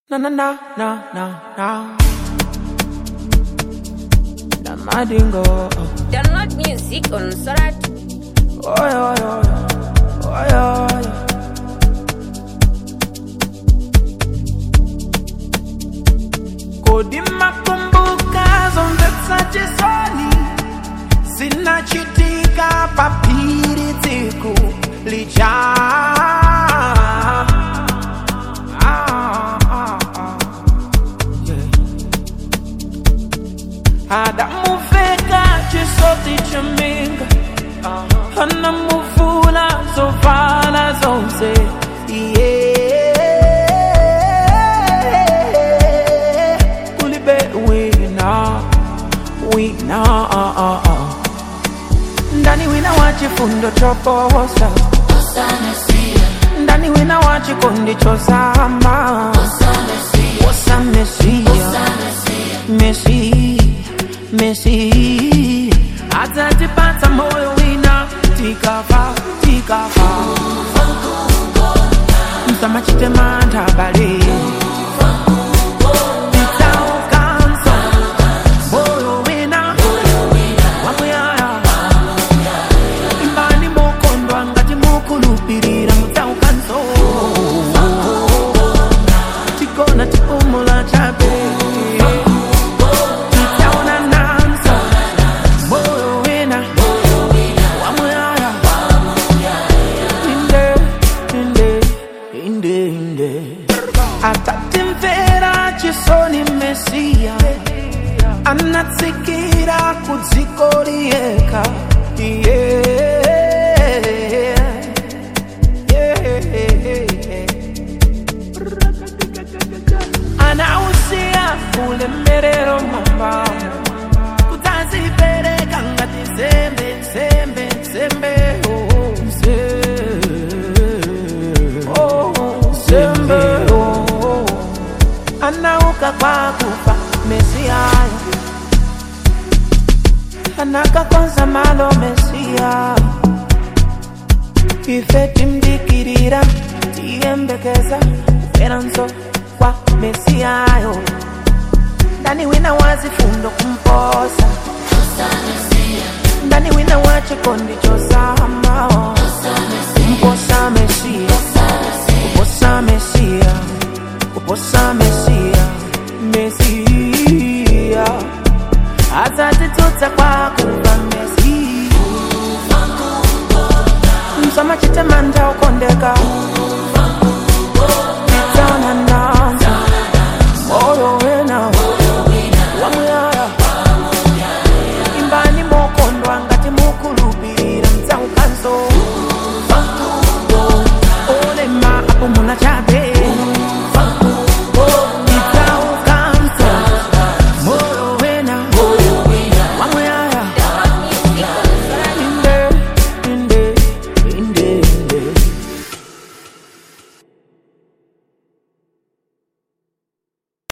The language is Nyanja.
Na na na na na na. Na madingo. Download music on Sorat. Oy oy oy. Oy oy. Kodi makumbuka zonde chisoni zinachitika papiri tsiku lija Ah, ah, ah. Yeah. adamuveka chisoti chaminga anamuvula zovala zonse yeah. ulibe wina wina ah, ah, ah. ndani wina wa chifundo choposa ndani wina wa chikondi chosama wosa mesia mesi mesi atatipata moyo wina tikafa tikafa msamachitema bale Titaukanso, moyo wina wamuyaya imbani mukondwa ngati mukulupirira mutaukanso tikona tipumula chabe titaona nanso moyo wina wamuyaya inde inde inde inde atatimvera chisoni mesiya anatsikira kudziko liyeka yeah. Yeah. anausia ulemerero mwambamo kutazipereka ngati nsembe nsembe nsembe oh, nse- oh, nsembe oh. anauka kwa kufa mesiayo anakakonza malo mesia ife timdikirira tiyembekeza kuferanso kwa mesiayo ndani wina wazifundo kumposa ndani wina wa chikondi chosamao mposa mesia kuposa mesia kuposa mesia